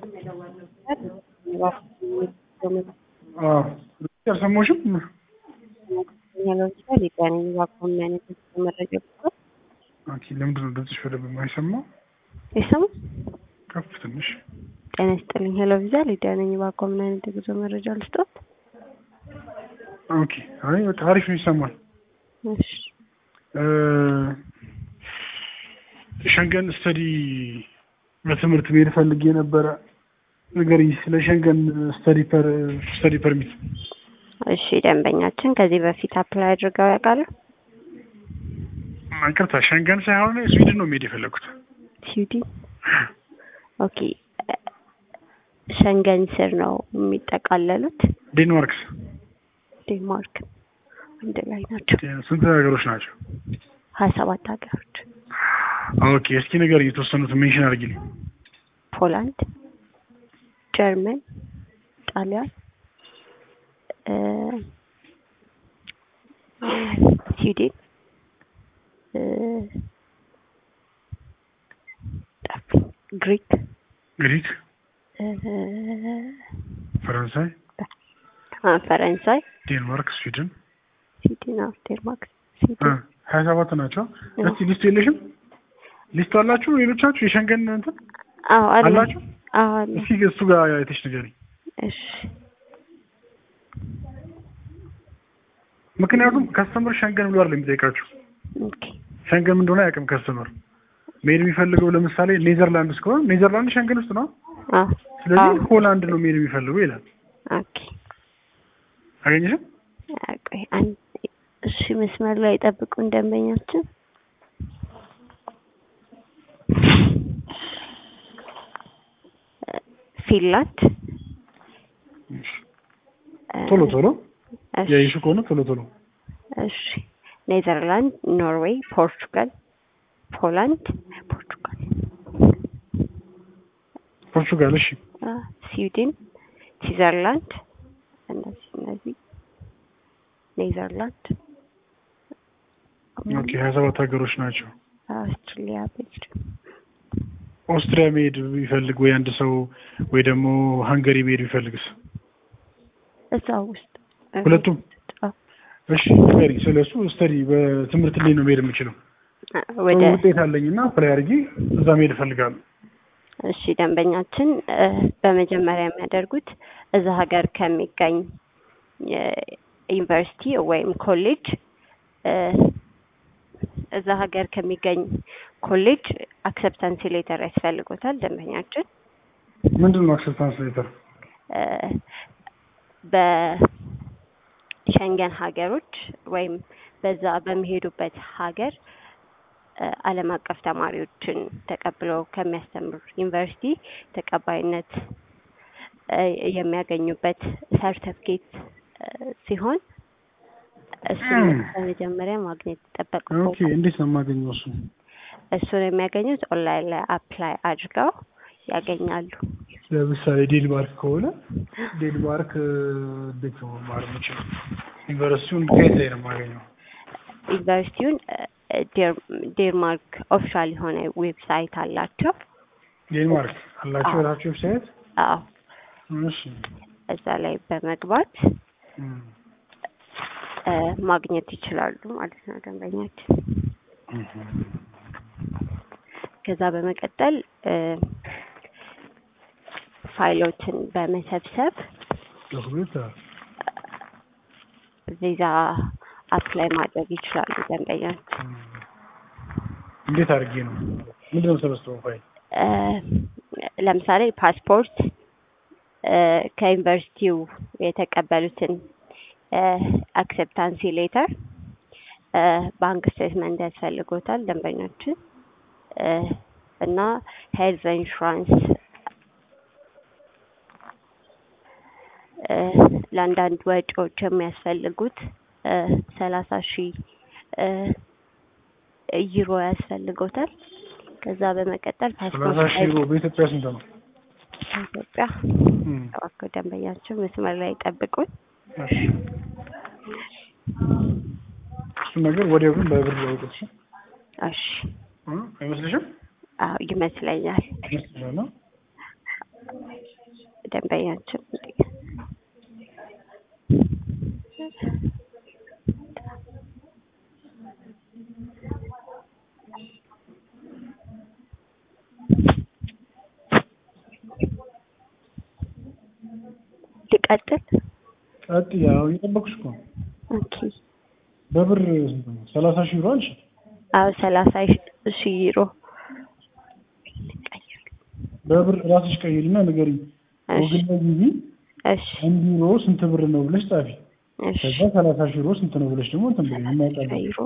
አልሰማሁሽም። ለምሳሌ ጤነኝ እባክዎ ምን አይነት መረጃ ብትሰጥ ኦኬ፣ ለምንድን ነው ድምፅሽ በደንብ የማይሰማው? ይሰማ ከፍ ትንሽ። ጤና ይስጥልኝ። ሄሎ ቪዛ ሊዲያ ነኝ። እባክዎ ምን አይነት የጉዞ መረጃ ልስጦት? ኦኬ፣ አይ በቃ አሪፍ ነው ይሰማል። እሺ ሸንገን ስተዲ በትምህርት መሄድ ፈልጌ ነበረ። ንገሪኝ ስለ ሸንገን ስተዲ ፐር ስተዲ ፐርሚት። እሺ ደንበኛችን ከዚህ በፊት አፕላይ አድርገው ያውቃሉ? ይቅርታ ሸንገን ሳይሆን ስዊድን ነው መሄድ የፈለግኩት። ስዊድን ኦኬ። ሸንገን ስር ነው የሚጠቃለሉት። ዴንማርክስ ዴንማርክ አንድ ላይ ናቸው። ስንት ሀገሮች ናቸው? ሀያ ሰባት ሀገሮች ኦኬ እስኪ ንገሪኝ የተወሰኑት ሜንሽን አድርጊልኝ። ፖላንድ፣ ጀርመን፣ ጣሊያን፣ ስዊድን፣ ግሪክ፣ ግሪክ፣ ፈረንሳይ፣ ፈረንሳይ፣ ዴንማርክ፣ ስዊድን፣ ስዊድን፣ ዴንማርክ፣ ስዊድን ሀያ ሰባት ናቸው። እስቲ ሊስቱ የለሽም? ሊስቱ አላችሁ ሌሎቻችሁ የሸንገን እንትን አዎ አለ አላችሁ? አዎ አለ። እስኪ እሱ ጋር አይተሽ ንገሪኝ። እሺ ምክንያቱም ከስተመር ሸንገን ብሎ አይደለም የሚጠይቃችሁ። ኦኬ ሸንገን ምን እንደሆነ አያውቅም ከስተመር። መሄድ የሚፈልገው ለምሳሌ ኔዘርላንድ ውስጥ ከሆነ ኔዘርላንድ ሸንገን ውስጥ ነው። አዎ ስለዚህ ሆላንድ ነው መሄድ የሚፈልገው ይላል። ኦኬ አገኘሽም? ቆይ አንድ እሺ መስመር ላይ ጠብቁን ደንበኛችን ፊንላንድ ቶሎ ቶሎ እሺ ያይሹ ከሆነ ቶሎ ቶሎ እሺ ኔዘርላንድ፣ ኖርዌይ፣ ፖርቹጋል፣ ፖላንድ፣ ፖርቹጋል፣ ፖርቹጋል። እሺ አ፣ ስዊድን፣ ስዊዘርላንድ እነዚህ እነዚህ ኔዘርላንድ፣ ኦኬ ሀያ ሰባት ሀገሮች ናቸው። አውስትራሊያ፣ ቤልጅየም ኦስትሪያ መሄድ ቢፈልግ ወይ አንድ ሰው ወይ ደግሞ ሃንገሪ መሄድ ቢፈልግስ? እዛው ውስጥ ሁለቱም? አዎ። እሺ ንገሪኝ ስለ እሱ ስተዲ በትምህርት ላይ ነው መሄድ የምችለው። ወደ ጥሩ ውጤት አለኝ እና አፕላይ አድርጌ እዛ መሄድ እፈልጋለሁ። እሺ ደንበኛችን እ፣ በመጀመሪያ የሚያደርጉት እዛ ሀገር ከሚገኝ ዩኒቨርሲቲ ወይም ኮሌጅ እ፣ እዛ ሀገር ከሚገኝ ኮሌጅ አክሰፕታንስ ሌተር ያስፈልጎታል። ደንበኛችን ምንድን ነው አክሰፕታንስ ሌተር? እ፣ በሸንገን ሀገሮች ወይም በዛ በሚሄዱበት ሀገር እ፣ ዓለም አቀፍ ተማሪዎችን ተቀብለው ከሚያስተምር ዩኒቨርሲቲ ተቀባይነት እ፣ የሚያገኙበት ሰርተፍኬት ሲሆን እሱን ም። በመጀመሪያ ማግኘት ኦኬ ይጠበቅበታል። እንዴት ነው የማገኘው እሱ? እሱን የሚያገኙት ኦንላይን ላይ አፕላይ አድርገው ያገኛሉ። ለምሳሌ ዴንማርክ ከሆነ ዴንማርክ እ፣ እንዴት ነው መማር የምችለው? ዩኒቨርሲቲውን ከየት ላይ ነው የማገኘው? ዩኒቨርሲቲውን እ፣ ዴር- ዴንማርክ ኦፊሻል የሆነ ዌብሳይት አላቸው። ዴንማርክ አላቸው አዎ። የራሳቸው ዌብሳይት? አዎ እሺ እዛ ላይ በመግባት እም። እ፣ ማግኘት ይችላሉ ማለት ነው ደንበኛችን። ከዛ በመቀጠል እ፣ ፋይሎችን በመሰብሰብ ዶክሜንት ቪዛ አፕላይ ማድረግ ይችላሉ ደንበኛችን። እንዴት አድርጌ ነው ምንድን ነው ሰበስበው ፋይል? እ፣ ለምሳሌ ፓስፖርት እ፣ ከዩኒቨርሲቲው የተቀበሉትን አክሴፕታንሲ ሌተር፣ ባንክ ስቴትመንት ያስፈልጎታል ደንበኞችን እ፣ እና ሄልዝ ኢንሹራንስ እ፣ ለአንዳንድ ወጪዎች የሚያስፈልጉት ሰላሳ ሺህ እ፣ ዩሮ ያስፈልጎታል። ከዛ በመቀጠል ፓስፖርት ሰላሳ ሺህ ዩሮ በኢትዮጵያ ስንት ነው? ኢትዮጵያ እም። እባክዎ ደንበኛቸው መስመር ላይ ጠብቁን። እሺ እሱን ነገር ወዲያው ግን በብር ያውቁት እሺ? እሺ እ አይመስልሽም? አዎ ይመስለኛል። ይመስልሻል? ደንበኛችን ሊቀጥል ቀጥ ያው እየጠበኩሽ እኮ ነው። ኦኬ በብር ስንት ነው? ሰላሳ ሺህ ዩሮ አልሽ? አዎ ሰላሳ ሺህ ዩሮ በብር ራስሽ ቀይሪና ንገሪኝ። እሺ ጎግል ላይ ግቢ እሺ አንድ ዩሮ ስንት ብር ነው ብለሽ ጻፊ። እሺ ከዛ ሰላሳ ሺህ ዩሮ ስንት ነው ብለሽ ደግሞ እንትን ብለሽ እናውቃለን። ዩሮ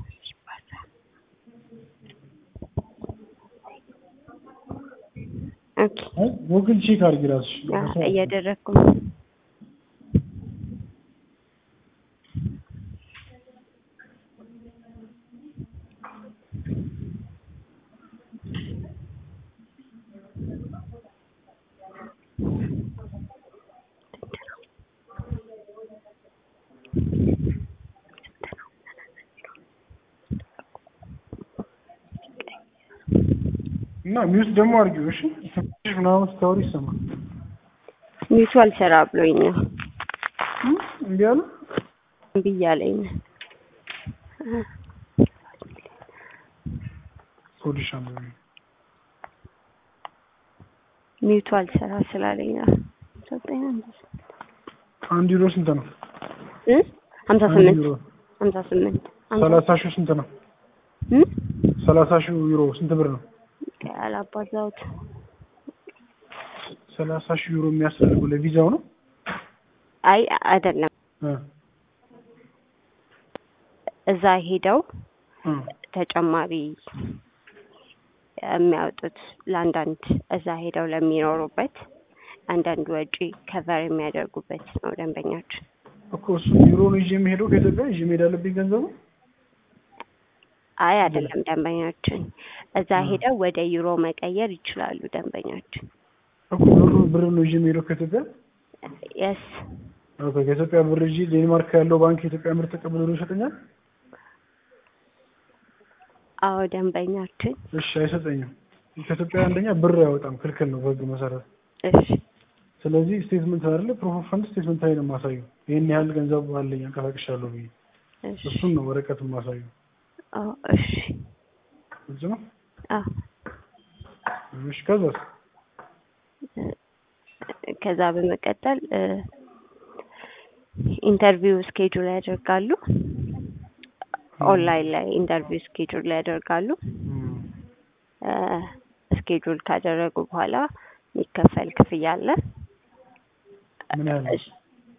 ኦኬ አይ ጎግል ቼክ አድርጊ ራስሽ። አዎ፣ እያደረግኩ ነው። እና ሚውት ደግሞ አድርጊው እሺ። ትንሽ ምናምን ስታወሪ ይሰማል። ሚቱ አልሰራ ብሎኝ ነው እም፣ እምቢ አለ። እምቢ እያለኝ ነው። ሆድሽ አመመኝ። ሚቱ አልሰራ ስላለኝ ነው። ዘጠኝ አንድ ዩሮ ስንት ነው? እ ሀምሳ አንድ ስምንት ዩሮ ሀምሳ ስምንት ሰላሳ ሺህ ስንት ነው? እ ሰላሳ ሺህ ዩሮ ስንት ብር ነው? አላባዛሁት ሰላሳ ሺህ ዩሮ የሚያስፈልገው ለቪዛው ነው? አይ አይደለም። እ እዛ ሄደው እ ተጨማሪ የሚያወጡት ለአንዳንድ እዛ ሄደው ለሚኖሩበት አንዳንድ ወጪ ከቨር የሚያደርጉበት ነው ደንበኛችን። እኮ እሱ ዩሮ ነው ይዤ የምሄደው ከኢትዮጵያ ይዤ መሄድ አለብኝ ገንዘቡ? አይ አይደለም ደንበኛችን፣ እዛ እ ሄደው ወደ ዩሮ መቀየር ይችላሉ ደንበኛችን። እኮ ብሩ ብር ነው ይዤ የምሄደው ከኢትዮጵያ? የስ ኦኬ ከኢትዮጵያ ብር ይዤ ዴንማርክ ያለው ባንክ የኢትዮጵያ ብር ተቀብሎ ነው ይሰጠኛል? አዎ ደንበኛችን። እሺ አይሰጠኝም። ከኢትዮጵያ አንደኛ ብር አያወጣም፣ ክልክል ነው በህግ መሰረት። እሺ ስለዚህ ስቴትመንት አይደለ ፕሮፍ ኦፍ ፈንድ ስቴትመንት ላይ ነው የማሳየው። ይሄን ያህል ገንዘብ አለኝ አንቀሳቅሻለሁ ብዬ እሺ እሱን ነው ወረቀት የማሳየው። አዎ እሺ ግልጽ ነው? አዎ እሺ ከዛስ? ከዛ በመቀጠል እ ኢንተርቪው ስኬጁል ያደርጋሉ። ኦንላይን ላይ ኢንተርቪው ስኬጁል ያደርጋሉ። እም፣ እ ስኬጁል ካደረጉ በኋላ የሚከፈል ክፍያ አለ። ምን ያህል ነው? እሺ።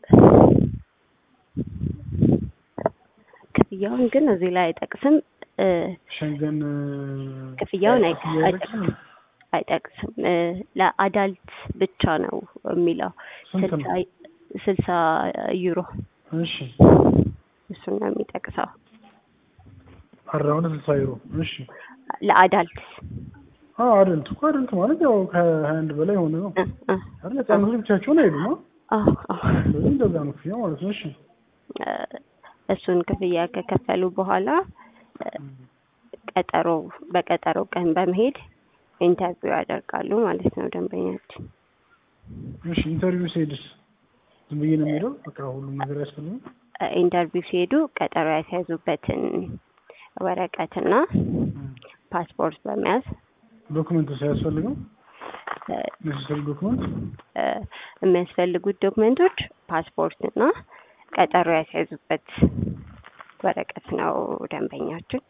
ክፍያውን ግን እዚህ ላይ አይጠቅስም እ ሸንገን እ፣ ክፍያውን አይ- ክፍያ አይጠቅስም? አይጠቅስም እ ለአዳልት ብቻ ነው የሚለው ስንት ነው? ስልሳ ስልሳ ዩሮ እሺ እሱን ነው የሚጠቅሰው አራውንድ ስልሳ ዩሮ። እሺ ለአዳልት አዎ አደልት እኮ አደልት ማለት ያው ከሀያ አንድ በላይ የሆነ ነው እ እ አይደል? ህጻናቶች ብቻቸውን አይሄዱም። አ? አዎ አዎ ስለዚህ እንደዛ ነው ክፍያ ማለት ነው። እሺ እ እሱን ክፍያ ከከፈሉ በኋላ እ ቀጠሮ በቀጠሮ ቀን በመሄድ ኢንተርቪው ያደርጋሉ ማለት ነው ደንበኛችን። እሺ ኢንተርቪው ሲሄድስ ዝም ብዬ ነው የምሄደው? በቃ ሁሉም ነገር ያስፈልጋል? እ ኢንተርቪው ሲሄዱ ቀጠሮ ያስያዙበትን ወረቀትና ፓስፖርት በመያዝ ዶክመንት ሳያስፈልገው እ ኔሴሰሪ ዶክመንት እ የሚያስፈልጉት ዶክመንቶች ፓስፖርት እና ቀጠሮ ያስያዙበት ወረቀት ነው ደንበኛችን።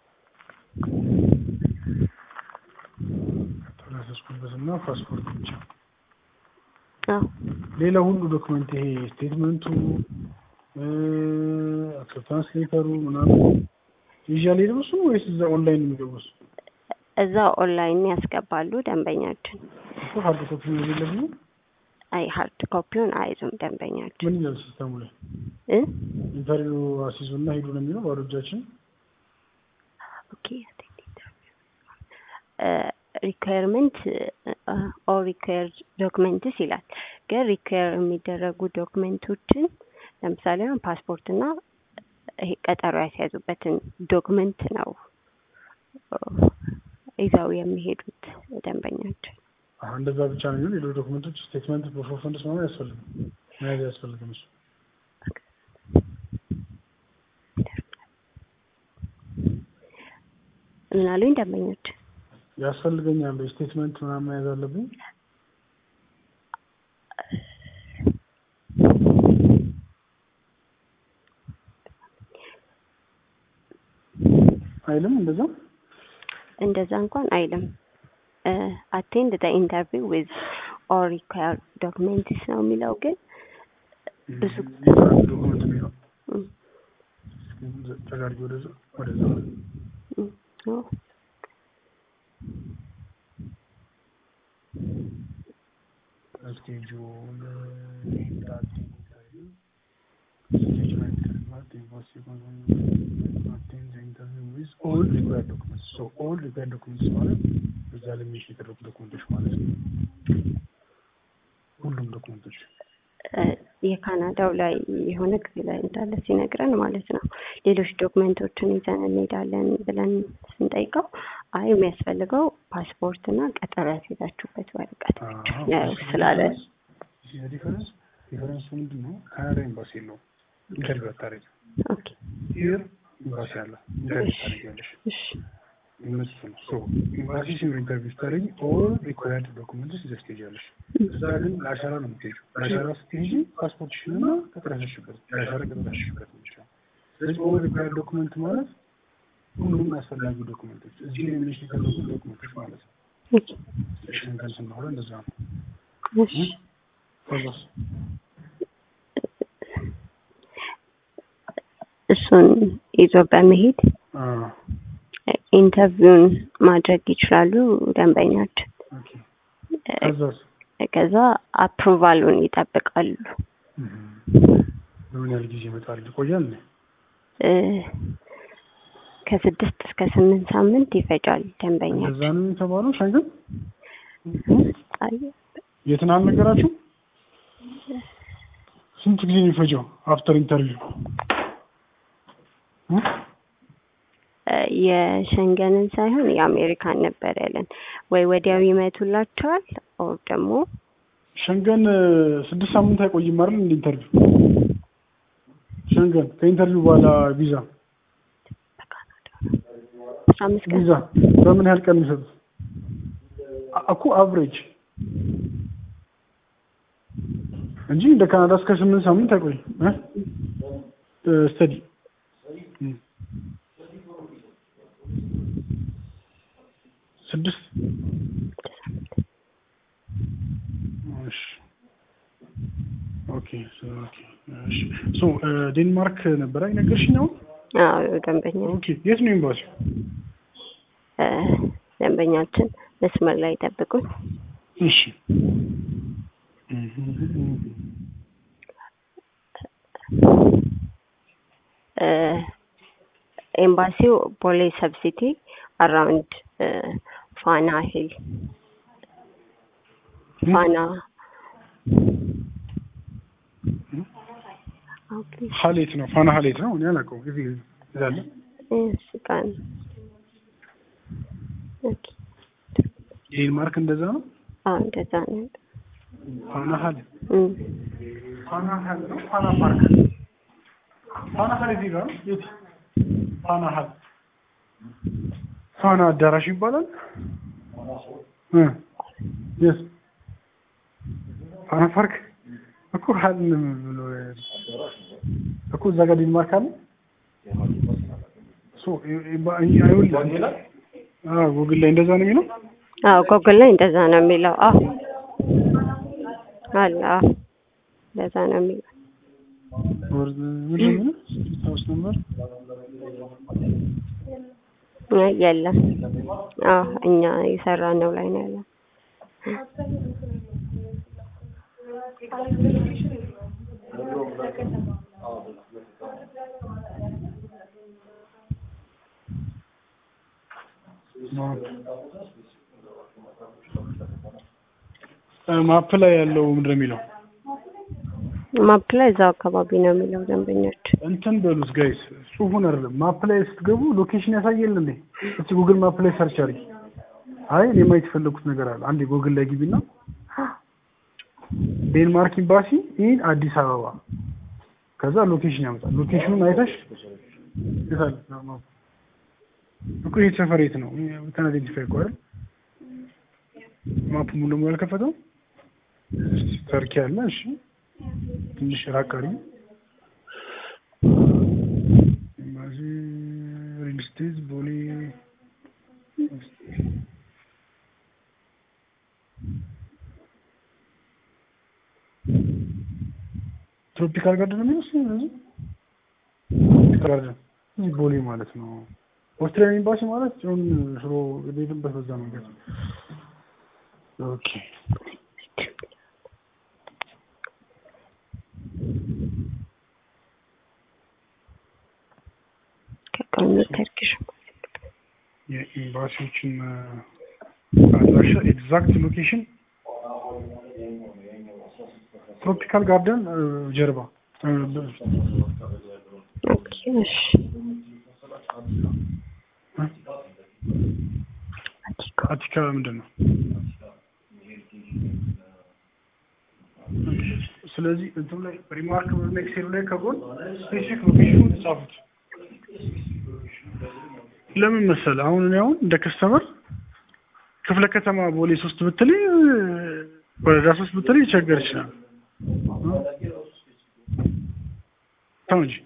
ተላሰስኩበት እና ፓስፖርት ብቻ። አዎ ሌላ ሁሉ ዶክመንት ይሄ ስቴትመንቱ አክሰፕታንስ ሌተሩ ምናምን ይዣል ሄደው እሱ ወይስ እዛ ኦንላይን የሚገቡት? እዛ ኦንላይን ያስገባሉ ደንበኛችን። እሱ ሀርድ ኮፒ ነው የሌለብኝ። አይ ሀርድ ኮፒውን አይዙም ደንበኛችን ምን ይላል ሲስተሙ ላይ? እ ኢንተርቪው አስይዙና ሂዱ ነው የሚለው ባዶ እጃችን። ኦኬ ሪኳየርመንት ኦር ሪኳየርድ ዶክመንትስ ይላል። ግን ሪኳየር የሚደረጉ ዶክመንቶችን ለምሳሌ አሁን ፓስፖርት እና ይሄ ቀጠሮ ያስያዙበትን ዶክመንት ነው እ ይዘው የሚሄዱት ደንበኛችን። አሁን እንደዛ ብቻ ነው የሚሆን። ሌሎች ዶክመንቶች ስቴትመንት ፕሩፍ ኦፍ ፈንድስ ምናምን አያስፈልግም መያዝ አያስፈልግም። እሱ ምን አሉኝ ደንበኞች? ያስፈልገኛል ስቴትመንት ምናምን መያዝ አለብኝ። አይልም እንደዛ እንደዛ እንኳን አይልም። አቴንድ ዘ ኢንተርቪው ዊዝ ኦል ሪኳየርድ ዶክሜንትስ ነው የሚለው ግን ብዙ ዶክመንት የሚለው እም፣ ተጋርጊ ወደዛ ወደዛ እም፣ ኦ፣ ስኬጁል ኦል ሪኳየርድ ዶክመንትስ ሶ ኦል ሪኳየርድ ዶክመንትስ ማለት እዛ ላይ ሜንሽን የተደረጉ ዶክመንቶች ማለት ነው። ሁሉም ዶክመንቶች እ፣ የካናዳው ላይ የሆነ ጊዜ ላይ እንዳለ ሲነግረን ማለት ነው። ሌሎች ዶክመንቶችን ይዘን እንሄዳለን ብለን ስንጠይቀው አይ የሚያስፈልገው ፓስፖርት እና ቀጠሮ ያስይዛችሁበት ወረቀት ብቻ ነው ስላለ ዲፈረንስ ዲፈረንሱ ምንድን ነው? ካናዳ ኤምባሲ የለውም ኢንተርቪው አታደርጊ ኦኬ፣ ሂር ኤምባሲ አለ ኢንተርቪው ታደርጊያለሽ እሺ፣ እነሱ ነው ሶ ኤምባሲ ሲሆን ኢንተርቪው ስታደርጊ ኦል ሪኳየርድ ዶክመንትስ ይዘሽ ትሄጃለሽ እዛ ግን ለአሻራ ነው የምትሄጂው ለአሻራ ስትሄጂ ፓስፖርትሽን እና ቀጥረሽበት ለአሻራ ቀጥረሽበት ብቻ ስለዚህ ኦል ሪኳየርድ ዶክመንት ማለት ሁሉም አስፈላጊ ዶክመንቶች እዚህ ላይ ሜንሽን የተደረጉ ዶክመንቶች ማለት ነው ኦኬ፣ ሸንገን ስናወራ እንደዛ ነው እሺ። ከዛስ እሱን ይዞ በመሄድ አዎ ኢንተርቪውን ማድረግ ይችላሉ ደንበኛችን። ኦኬ ከዛስ ከዛ አፕሩቫሉን ይጠብቃሉ። በምን ያህል ጊዜ ይመጣል ይቆያል እ፣ ከስድስት እስከ ስምንት ሳምንት ይፈጃል እንደዛ ደንበኛችን። ነው የተባለው ሸንገን አይ፣ የትን አልነገራችሁ ስንት ጊዜ ነው የሚፈጀው አፍተር ኢንተርቪው እ፣ የሸንገንን ሳይሆን የአሜሪካን ነበር ያለን። ወይ ወዲያው ይመቱላቸዋል ኦር ደግሞ ሸንገን ስድስት ሳምንት አይቆይም አይደል እንደ ኢንተርቪው ሸንገን ከኢንተርቪው በኋላ ቪዛ አስራ አምስት ቀን ቪዛ በምን ያህል ቀን የሚሰጡት አ- እኮ አቭሬጅ እንጂ እንደ ካናዳ እስከ ስምንት ሳምንት አይቆይም ስተዲ ስድስት እሺ ኦኬ ሶ ኦኬ እሺ ሶ ዴንማርክ ነበር አይነገርሽኝ አሁን አዎ ደንበኛ ኦኬ የት ነው ኤምባሲው እ፣ ደንበኛችን መስመር ላይ ጠብቁን። እሺ እ፣ ኤምባሲው ቦሌ ሰብሲቲ አራውንድ ፋና ሂል ፋና ኦኬ ሀሌት ነው ፋና ሀሌት ነው እኔ አላውቀውም እዚህ ይዛለ እሺ ቀን ኦኬ ዴንማርክ እንደዛ ነው አዎ እንደዛ ነው ፋና ሀል እም ፋና ሀል ነው ፋና ፓርክ ፋና ሀል እዚህ ጋር ነው የት ፋና ሀል ፋና አዳራሽ ይባላል እ የት ፋና ፓርክ እኮ ሀል ብሎ እኮ እዛ ጋር ዴንማርክ አለ ሶ አይውል አዎ ጉግል ላይ እንደዛ ነው የሚለው አዎ ጎግል ላይ እንደዛ ነው የሚለው። አዎ አለ አዎ እንደዛ ነው የሚለው። ወርድ ምንድን ነው የሚለው ስትሪት ሃውስ ነምበር አይ የለም። አዎ እኛ የሰራነው ላይ ነው ያለው። ማፕ ላይ ያለው ምንድን ነው የሚለው ማፕ ላይ እዛው አካባቢ ነው የሚለው ደንበኞች። እንትን በሉት ጋይስ ጽሁፉን አይደለም ማፕ ላይ ስትገቡ ሎኬሽን ያሳየል እንዴ እስቲ ጉግል ማፕ ላይ ሰርች አድርጊ አይ እኔ ማየት የፈለኩት ነገር አለ። አንድ ጎግል ላይ ግቢና ዴንማርክ ኤምባሲ ኢን አዲስ አበባ ከዛ ሎኬሽን ያመጣል። ሎኬሽኑን አይተሽ ይታል እኮ ይሄ ሰፈር የት ነው? እንትን አይደንቲፋይ እኮ አይደል? ማፑ ሙሉ ሙሉ አልከፈተው። እስቲ ተርኪ አለ። እሺ ትንሽ ራቅ አድርጊ። ኤምባሲ ሪል ስቴት ቦሌ ትሮፒካል ጋርደን ነው የሚመስለው። እዚህ ትሮፒካል ጋርደን እዚህ ቦሌ ማለት ነው። ኦስትሪያን ኤምባሲ ማለት ሲሆን ሽሮ የሄድንበት በዛ መንገድ ኦኬ። ከቀኑ ተርኪሽ የኤምባሲዎችን አድራሻ ኤግዛክት ሎኬሽን ትሮፒካል ጋርደን ጀርባ ኦኬ እሺ አቲካ አቲካ ምንድን ነው? ስለዚህ እንትኑ ላይ ሪማርክ ኤክሴሉ ላይ ከጎን ስፔሲፊክ ሎኬሽኑ ተጻፉት። ለምን መሰለህ አሁን እኔ አሁን እንደ ከስተመር ክፍለ ከተማ ቦሌ ሶስት ብትለኝ ወረዳ ሶስት ብትለኝ ይቸገር ይችላል። ተው እንጂ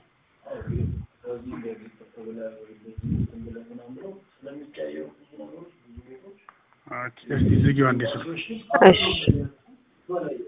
ኦኬ፣ እስቲ ዝጊው አንዴ ስልክ እሺ